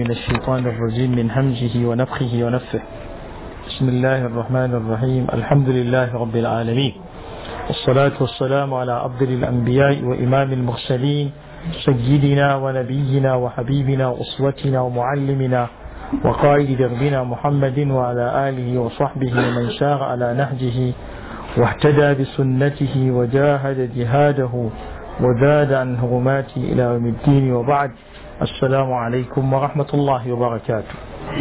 من الشيطان الرجيم من همزه ونفخه ونفه بسم الله الرحمن الرحيم الحمد لله رب العالمين والصلاة والسلام على أفضل الأنبياء وإمام المرسلين سيدنا ونبينا وحبيبنا وأسوتنا ومعلمنا وقائد دربنا محمد وعلى آله وصحبه ومن سار على نهجه واهتدى بسنته وجاهد جهاده وزاد عن هرماته إلى يوم الدين وبعد السلام عليكم ورحمة الله وبركاته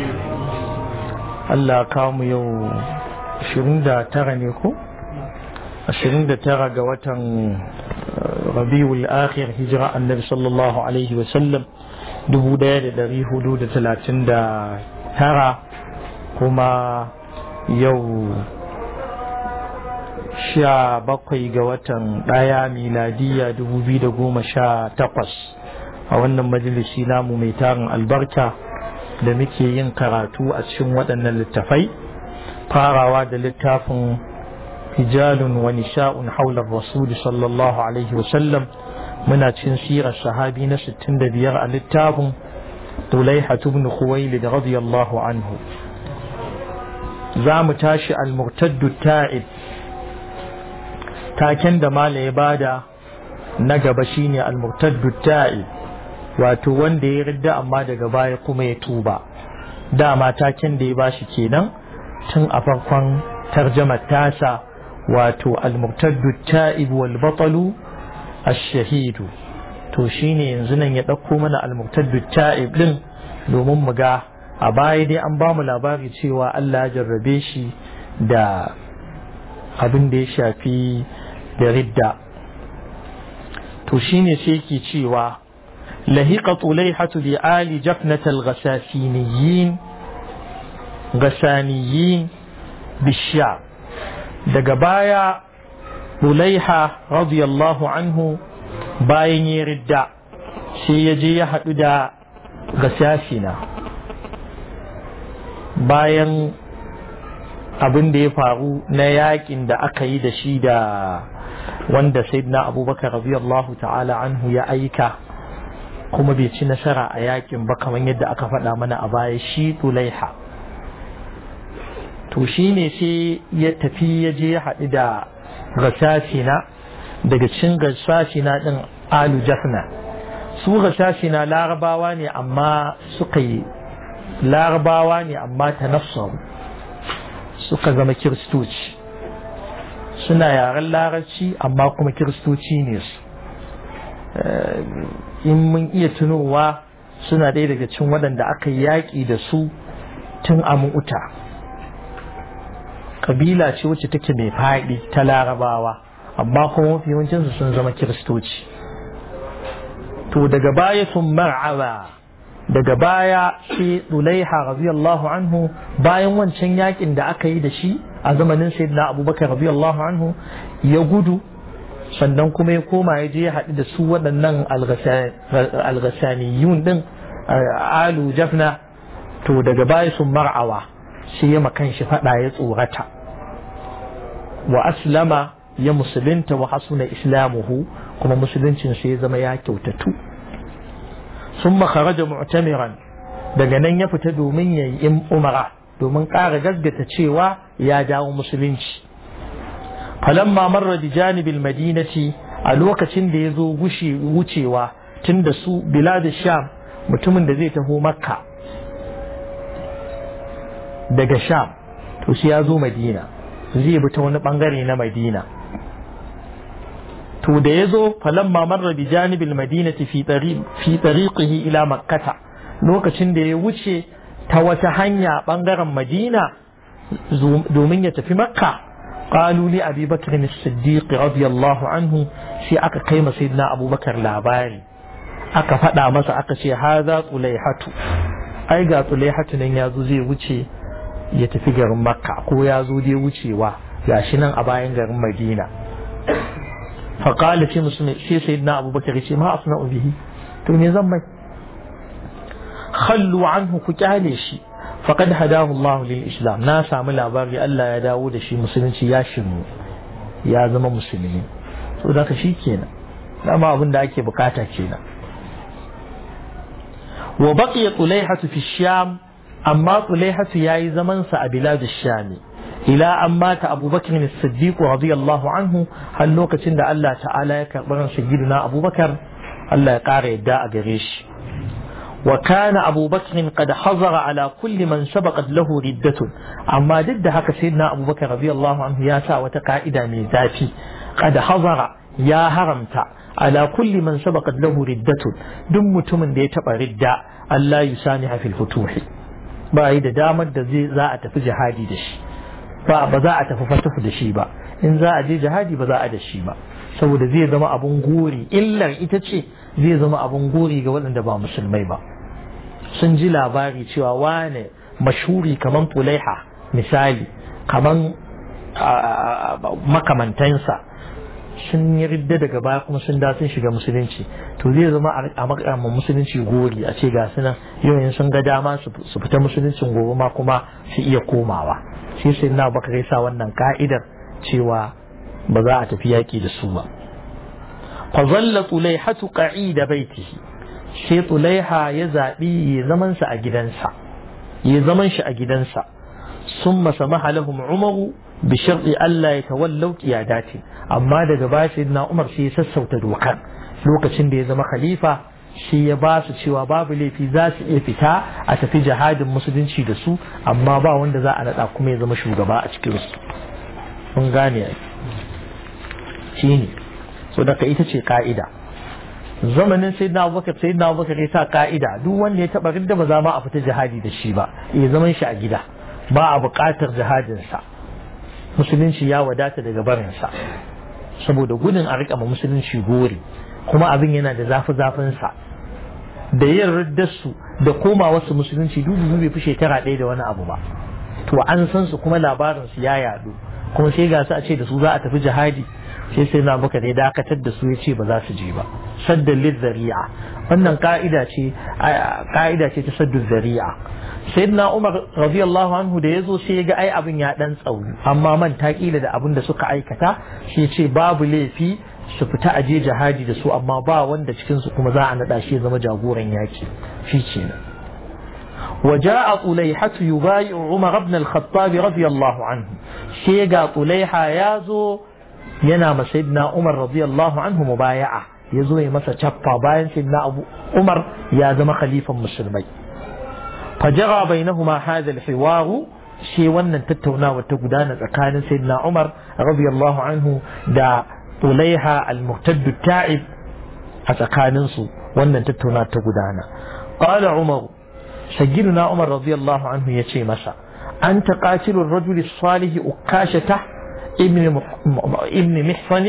Allah kamu yau 29 ne ko? 29 ga watan rabiul akhir hijira annabi sallallahu alaihi wasallam 1439 kuma yau sha bakwai ga watan ɗaya miladiya dubu biyu da goma sha takwas a wannan majalisi namu mai tarin albarka da muke yin karatu a cikin waɗannan littafai farawa da littafin hijalun wa nisha'un haular rasuli sallallahu alaihi wasallam muna cin sirar sahabi na 65 a littafin Tulaiha ibn Khuwailid radiyallahu anhu za mu tashi al-murtaddu ta'id taken da mala ya bada na gaba shine al-murtaddu ta'id wato wanda ya ridda amma daga baya kuma ya tuba dama taken da ya bashi kenan tun a farkon tarjamar tasa wato al-murtaddu ta'ib wal batalu ash-shahidu to shine yanzu nan ya ɗauko mana al-murtaddu ta'ib din domin mu ga a baya dai an ba mu labari cewa Allah ya jarrabe shi da abin da ya shafi da ridda to shine sai yake cewa lahiqa tulaihatu bi ali jafnat al-ghasasiniyin ghasaniyin bisha daga baya tulaiha radiyallahu anhu bayan ya ridda sai ya je ya haɗu da gasasina bayan abin da ya faru na yakin da aka yi da shi da wanda sayyidina abubakar radiyallahu ta'ala anhu ya aika kuma bai ci nasara a yakin ba kamar yadda aka faɗa mana a baya shi tulaiha to shi ne sai ya tafi ya je ya haɗu da gasasina daga cin gasasina ɗin alu jafna su gasasina larabawa ne amma suka yi larabawa ne amma ta nafsaru suka zama kiristoci suna yaren larabci amma kuma kiristoci ne su in mun iya tunowa suna ɗaya daga cin waɗanda aka yaƙi da su tun a mu'uta ƙabila ce wacce take mai faɗi ta larabawa amma kuma mafi yawancinsu sun zama kiristoci to daga baya sun mar'aba daga baya sai Dulaiha radiyallahu anhu bayan wancan yakin da aka yi da shi a zamanin sayyidina Abubakar radiyallahu anhu ya gudu sannan kuma ya koma ya je ya haɗu da su waɗannan alghasaniyun din alu jafna to daga baya sun mar'awa sai ya makan shi faɗa ya tsorata wa aslama ya musulunta wa hasuna islamuhu kuma musuluncin sai ya zama ya kyautatu ثم خرج معتمرا daga nan ya fita domin ya yi umara domin ƙara gaggata cewa ya dawo musulunci falamma marra bi janibil madinati a lokacin da ya zo wucewa tun da su bilad sham mutumin da zai taho makka daga sham to shi ya zo madina zai bi ta wani bangare na madina to da ya zo falamma marra bi janibil madinati fi fi tariqihi ila makkata lokacin da ya wuce ta wata hanya bangaren madina domin ya tafi makka qalu li abi bakr as-siddiq radiyallahu anhu sai aka kai masa sayyidina abubakar labari aka faɗa masa aka ce haza tulaihatu ai ga tulaihatu nan ya zo zai wuce ya tafi garin makka ko ya zo dai wucewa gashi nan a bayan garin madina فقال في مسلم في سيدنا أبو بكر ما أصنع به توني زمي خلوا عنه كتاليشي فقد هداه الله للإسلام ناس عمل أباري ألا يا داود شي مسلم يا شنو يا زما مسلمين so da shi kenan dama abin da ake bukata kenan wa baqiya tulaihatu fi sham amma tulaihatu yayi zaman sa a bilad sham ila an mata abubakar as-siddiq radiyallahu anhu har lokacin da Allah ta'ala ya karɓi ran sayyidina abubakar Allah ya ƙara yadda a gare shi وكان أبو بكر قد حظر على كل من سبقت له ردة أما ضد هكا سيدنا أبو بكر رضي الله عنه يا سا وتقائد من ذاتي قد حظر يا هرمت على كل من سبقت له ردة دم تمن دي تبع ردة ألا يسامح في الفتوح بعيد دامر دزي زاء تفي جهادي دشي ba za a tafi fatafu da shi ba in za a je jihadi ba za a da shi ba saboda zai zama abun gori illar ita ce zai zama abun gori ga waɗanda ba musulmai ba sun ji labari cewa wane mashuri kaman fulaiha misali kaman makamantansa sun yi ridda daga baya kuma sun da sun shiga musulunci to zai zama a makamman musulunci gori a ce ga sunan yau sun ga dama su fita musuluncin gobe ma kuma su iya komawa shi sai na baka sa wannan ka'idar cewa ba za a tafi yaƙi da su ba fa zalla tulaihatu qa'ida baitihi sai tulaiha ya zabi ya zaman sa a gidansa ya zaman shi a gidansa summa samaha lahum umaru bi sharti alla yatawallaw qiyadati amma daga baya sayyidina umar sai ya sassauta dokar lokacin da ya zama khalifa shi ya ba su cewa babu laifi za su iya fita a tafi jihadin musulunci da su amma ba wanda za a naɗa kuma ya zama shugaba a cikin su mun gane shi ne so daga ita ce ka'ida zamanin sai na abubakar sai na abubakar ya sa ka'ida duk wanda ya taɓa ridda ba za ma a fita jihadi da shi ba ya zaman shi a gida ba a buƙatar jihadinsa musulunci ya wadata daga barinsa saboda gudun a riƙa ma musulunci gori kuma abin yana da zafi zafinsa da yin riddarsu da koma wasu musulunci dubu bai fi shekara ɗaya da wani abu ba to an san su kuma labarin su ya yadu kuma sai ga su a ce da su za a tafi jihadi sai sai na baka dai dakatar da su ya ce ba za su je ba saddan zari'a wannan ka'ida ce ka'ida ce ta saddu zari'a sayyidina umar radiyallahu anhu da yazo sai ya ga ai abin ya dan tsauri amma man ta kila da abin da suka aikata shi ce babu laifi su fita aje jihadi da su amma ba wanda cikin su kuma za a nada shi ya zama jagoran yaki shi kenan وجاء طليحة يبايع عمر بن الخطاب رضي الله عنه شيغا طليحة يازو ينام سيدنا عمر رضي الله عنه مبايعة يزو يمسا شفا باين سيدنا أبو عمر يا زما خليفة مسلمي فجرى بينهما هذا الحوار شي ونن تتونا وتقدان كان سيدنا عمر رضي الله عنه دا طليحة المرتد التائب أتكاننسو ونن تتونا تقدانا قال عمر سيدنا عمر رضي الله عنه يشي مسا أنت قاتل الرجل الصالح أكاشة ابن مح... ابن محصن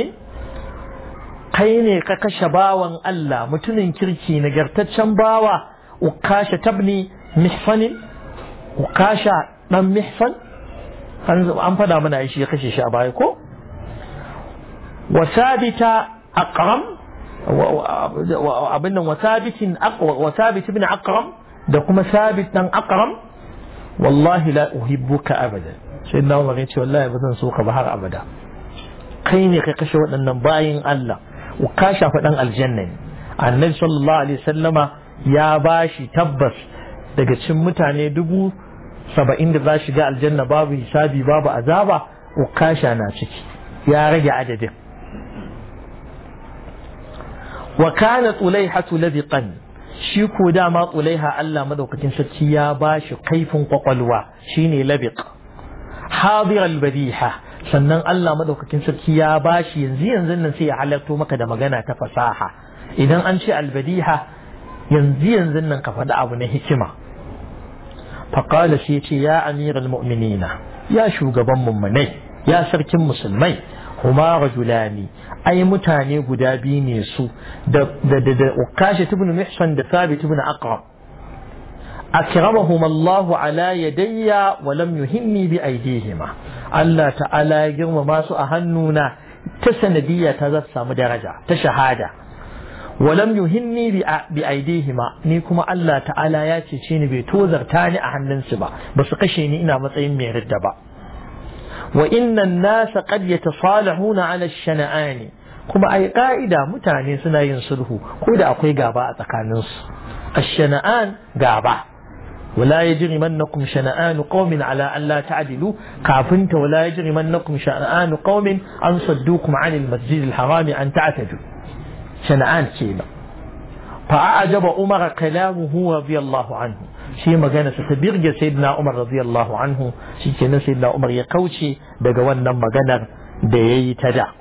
kai ne ka kashe bawan Allah mutumin kirki nagartaccen bawa ukasha tabni mihsanin ukasha dan mihsan an fada mana shi ya kashe shi a baya ko wa sabita aqram abin nan wa sabitin wa sabit ibn aqram da kuma sabit dan aqram wallahi la uhibbuka abadan sai na umar ce wallahi ba zan so ka ba har abada kai ne ka kashe waɗannan bayin Allah ka shafa dan aljanna ne annabi sallallahu alaihi wasallama ya bashi tabbas daga cikin mutane dubu saba'in da za shiga aljanna babu hisabi babu azaba ukasha na ciki ya rage adadin wa kana tulaihatu ladiqan shi ko dama tsulaiha Allah madaukakin sarki ya ba shi kaifin kwakwalwa shine labiq hadir albadiha sannan Allah madaukakin sarki ya ba shi yanzu yanzu nan sai ya halarto maka da magana ta fasaha idan an ce albadiha yanzu yanzu nan ka faɗi abu na hikima faqala shi ya ce ya amiral mu'minina ya shugaban mummunai ya sarkin musulmai huma rajulani ai mutane guda biyu ne su da da da ukashi ibn mihsan da thabit ibn aqrab akramahum Allah ala yadayya wa lam yuhimmi bi aydihima Allah ta'ala ya girmama su a hannuna ta sanadiyya ta za samu daraja ta shahada wa lam yuhimmi bi aydihima ni kuma Allah ta'ala ya cece ni bai tozarta ni a hannunsu ba ba su kashe ni ina matsayin mai ridda ba وإن الناس قد يتصالحون على الشنآن kuma ai ka'ida mutane suna yin sulhu ko da akwai gaba a tsakaninsu الشنآن غابة ولا يجرمنكم شنآن قوم على ألا تعدلوا كافنت ولا يجرمنكم شنآن قوم أن صدوكم عن المسجد الحرام أن تعتدوا شنآن كينا فأعجب عمر كلامه رضي الله عنه shi magana sa ta birge sayyidina Umar radiyallahu anhu shi kenan sayyidina Umar ya kauce daga wannan maganar da yayi ta da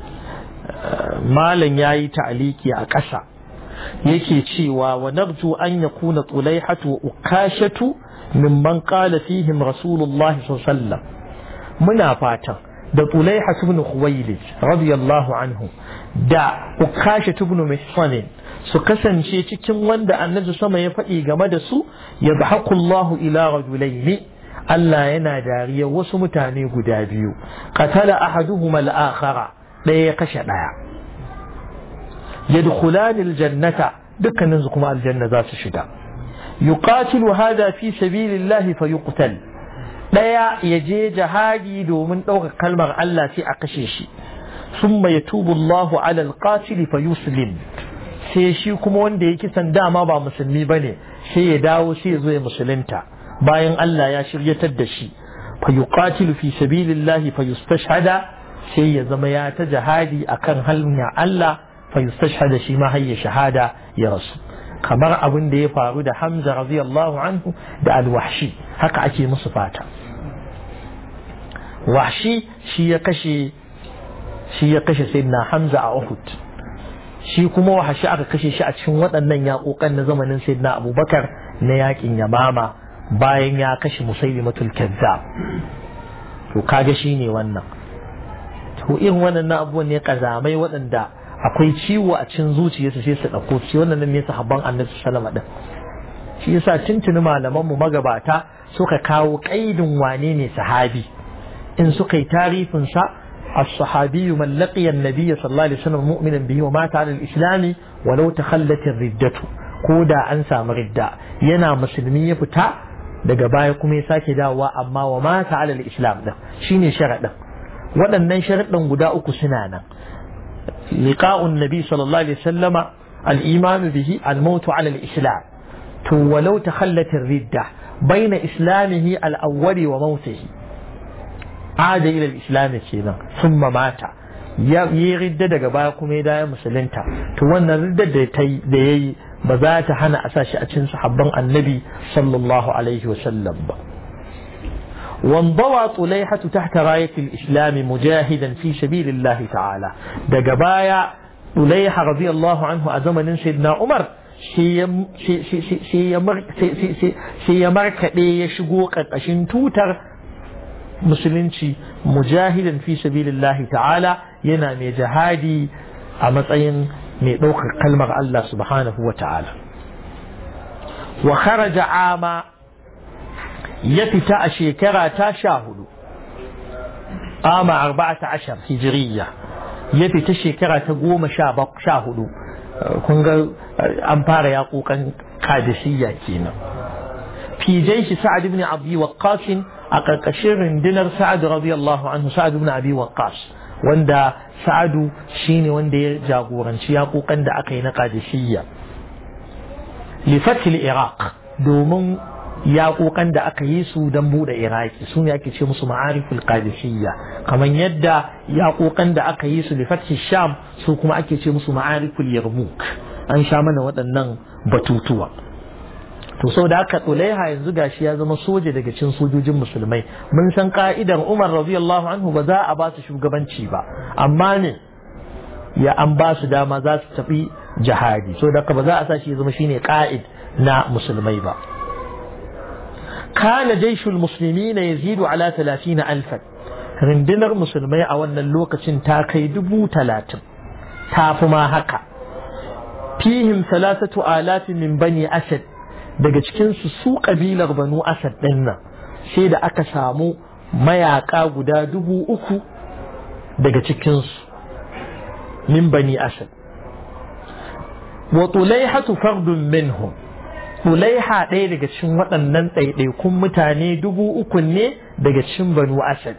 malam yayi ta'aliki a ƙasa yake cewa wa narju an yakuna tulaihatu wa ukashatu mimman qala fihim rasulullahi sallallahu alaihi wasallam muna fatan da tulaihatu ibn khuwailid radiyallahu anhu da ukashatu ibn mihsan su kasance cikin wanda annabi sama ya faɗi game da su ya Allahu ila rajulaini Allah yana dariya wasu mutane guda biyu qatala ahaduhuma al-akhara ɗaya ya kashe ɗaya yadkhulani aljannata dukkanin su kuma aljanna za su shiga yuqatilu hada fi sabilillahi fayuqtal ɗaya ya je jihadi domin ɗaukar kalmar Allah sai a kashe shi ثم يتوب الله على القاتل فيسلم sai shi kuma wanda ya kisan dama ba musulmi ba ne sai ya dawo sai ya zo ya musulunta bayan Allah ya shiryatar da shi fa yuqatilu fi sabilillahi fa yustashhada sai ya zama ya ta jihadi akan hanya Allah fa yustashhada shi ma hayya shahada ya rasu kamar abin da ya faru da Hamza radiyallahu anhu da al-Wahshi haka ake musu fata Wahshi shi ya kashe shi ya kashe sayyidina Hamza a Uhud shi kuma wahashi aka kashe shi a cikin waɗannan yaƙoƙan na zamanin sayyidina abubakar na yaƙin yamama bayan ya kashe musailimatul kazzab to kaga shi ne wannan to irin wannan abubuwan ne kazamai waɗanda akwai ciwo a cikin zuciyarsu sai su ɗauko shi wannan ne sahabban annabi sallama din shi yasa tuntuni malaman mu magabata suka kawo ƙaidin wane ne sahabi in suka yi tarifin sa الصحابي من لقي النبي صلى الله عليه وسلم مؤمنا به ومات على الإسلام ولو تخلت الردة كودا أنسى مردة ينا مسلمي فتا daga baya kuma ya sake dawowa amma wa mata alal islam din shine sharadin waɗannan sharadin guda uku suna nan liqa'un nabi sallallahu alaihi wasallama al-iman bihi al-maut ala al-islam to walau takhallat ar-ridda baina islamihi al-awwali wa mautihi ada ila islam kenan summa mata ya yi ridda daga baya kuma ya dawo musulunta to wannan riddar da ta da yayi ba za ta hana a sashi a cikin sahabban annabi sallallahu alaihi wasallam ba وانضوى طليحة تحت راية الإسلام مجاهدا في سبيل الله تعالى دقبايا طليحة رضي الله عنه أزمن سيدنا عمر sai ya markaɗe ya shigo ƙarƙashin tutar musulunci mujahidan fi sabilillahi ta'ala yana mai jihadi a matsayin mai ɗaukar kalmar Allah subhanahu wa ta'ala wa kharaja ama ya fita a shekara ta sha hudu ama arba'ata ashar hijiriya ya fita shekara ta goma sha hudu kun ga an fara yaƙoƙan kadisiyya kenan fi jaishi sa'ad ibn abi waqqas a ƙarƙashin rundunar sa'ad radiyallahu anhu sa'ad ibn abi waqqas wanda sa'adu shine wanda ya jagoranci yaƙoƙan da aka yi na kadisiyya li fatil iraq domin yaƙoƙan da aka yi su don buɗe iraki su ne ake ce musu ma'ariful qadisiyya kamar yadda yaƙoƙan da aka yi su li fatil sham su kuma ake ce musu ma'ariful yarmouk an sha mana waɗannan batutuwa to sau da aka tsulaiha yanzu gashi ya zama soja daga cikin sojojin musulmai mun san ka'idar umar radiyallahu anhu ba za a ba su shugabanci ba amma ne ya an ba su dama za su tafi jihadi so da ba za a sa shi ya zama shine ka'id na musulmai ba kana jaishul muslimina yazidu ala 30 alfan rundunar musulmai a wannan lokacin ta kai dubu talatin ta fi ma haka fihim salasatu alafin min bani asad daga cikinsu su kabilar banu asad ɗin nan sai da aka samu mayaka guda dubu uku daga cikinsu min bani asad wa tulaihatu fardun minhum tulaiha ɗaya daga cikin waɗannan ɗaiɗaikun mutane dubu uku ne daga cikin banu asad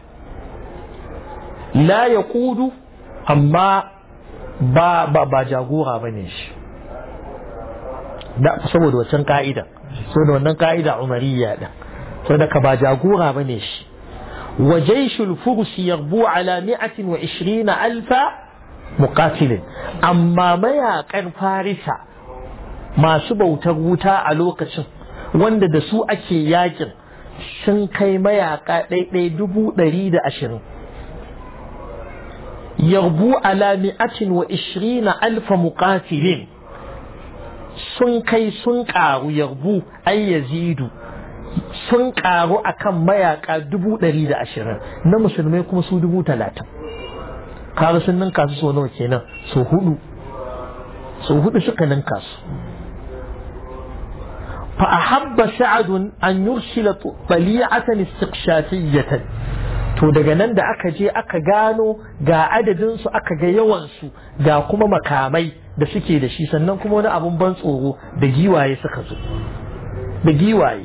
la ya kudu amma ba ba ba jagora ba ne shi saboda wancan ka'ida saboda wannan ka'ida umariya din saboda ka ba jagora bane shi wa jaishul furs yarbu ala 120 alfa muqatilin amma mayakan farisa masu bautar wuta a lokacin wanda da su ake yakin sun kai mayaka ɗaiɗai dubu ɗari da ashirin yarbu ala mi'atin wa ishirina alfa muqatilin sun kai sun ƙaru yarbu ai yazidu sun ƙaru akan mayaka dubu ɗari da ashirin na musulmai kuma su dubu talatin kaga sun ninka su so nawa kenan so hudu so hudu suka ninka su فأحب سعد أن يرسل طليعة استقشافية to daga nan da aka je aka gano ga adadinsu aka ga yawansu ga kuma makamai da suke da shi sannan kuma wani abun ban tsoro da giwaye suka zo da giwaye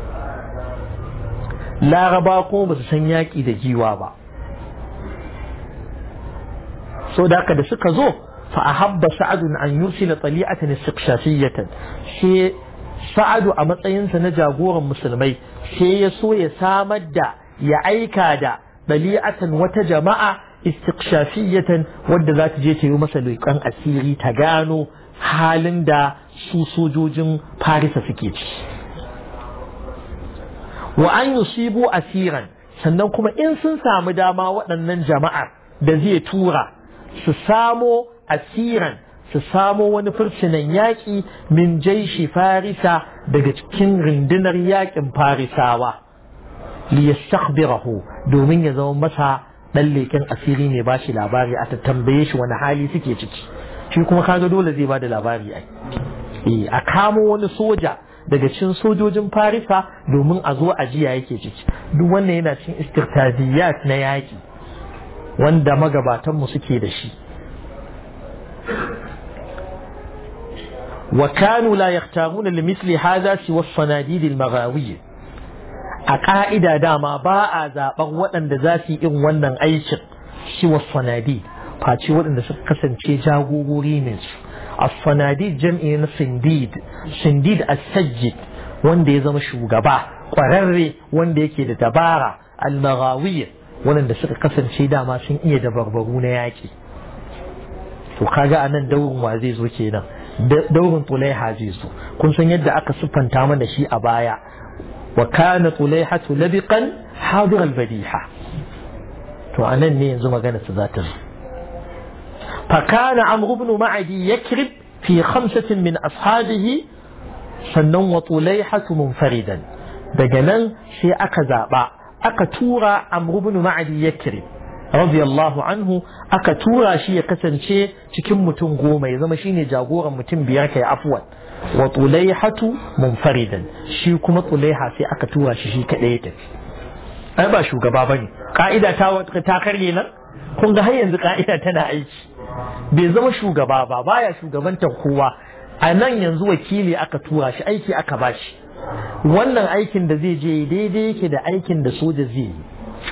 laraba kuma ba su san yaƙi da giwa ba so da haka da suka zo fa ahabba sa'adun an yursila tali'atan istiqshafiyatan sai sa'adu a matsayinsa na jagoran musulmai sai ya so ya samar da ya aika da ɗali'atan wata jama'a istiqshafiyatan wadda za ta je ta yi masa leƙen asiri ta gano halin da su sojojin farisa suke ci wa an yusibu asiran sannan kuma in sun samu dama waɗannan jama'ar da zai tura su samo asiran su samo wani fursunan yaƙi min jaishi farisa daga cikin rundunar yaƙin farisawa liyastakhbirahu domin ya zama masa ɗan leƙen asiri ne ba shi labari a ta tambaye shi wani hali suke ciki shi kuma kaga dole zai ba da labari ai eh a kamo wani soja daga cikin sojojin farisa domin a zo a jiya yake ciki duk wannan yana cikin istirtadiyat na yaƙi wanda magabatanmu suke da shi وكانوا لا يختارون لمثل هذا سوى الصناديد المغاوية أقائد داما باء زابر وأن ذاتي إن ونن أيشق سوى الصناديد فاتي وأن قسم شي جاغوري منس الصناديد جمع سنديد سنديد السجد wanda ya zama shugaba ƙwararre wanda yake da dabara almagawiyya wanda suka kasance dama sun iya dabarbaru na yaƙi to kaga anan daurin wa zai zo kenan daurin tulaiha zai zo kun san yadda aka siffanta mana shi a baya wa kana tulaihatu labiqan hadir albadiha to anan ne yanzu magana su za ta zo fa kana amr ibn ma'adi yakrib fi khamsatin min ashabihi sannan wa tulaihatu munfaridan daga nan sai aka zaba aka tura amr ibn ma'adi yakrib radiyallahu anhu aka tura shi ya kasance cikin mutum goma ya zama shine jagoran mutum biyar kai afwan wa tulaihatu munfaridan shi kuma tulaiha sai aka tura shi shi kadai ya tafi ai ba shugaba bane ka'ida ta ta karye nan kun ga har yanzu ka'ida tana aiki bai zama shugaba ba baya shugabantar kowa a nan yanzu wakili aka tura shi aiki aka bashi wannan aikin da zai je daidai yake da aikin da soja zai yi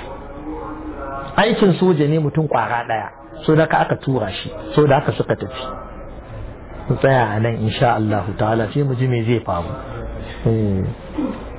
aikin soja ne mutum kwara daya so da ka aka tura shi so da aka suka tafi tsaya a nan insha Allah ta'ala sai mu ji me zai faru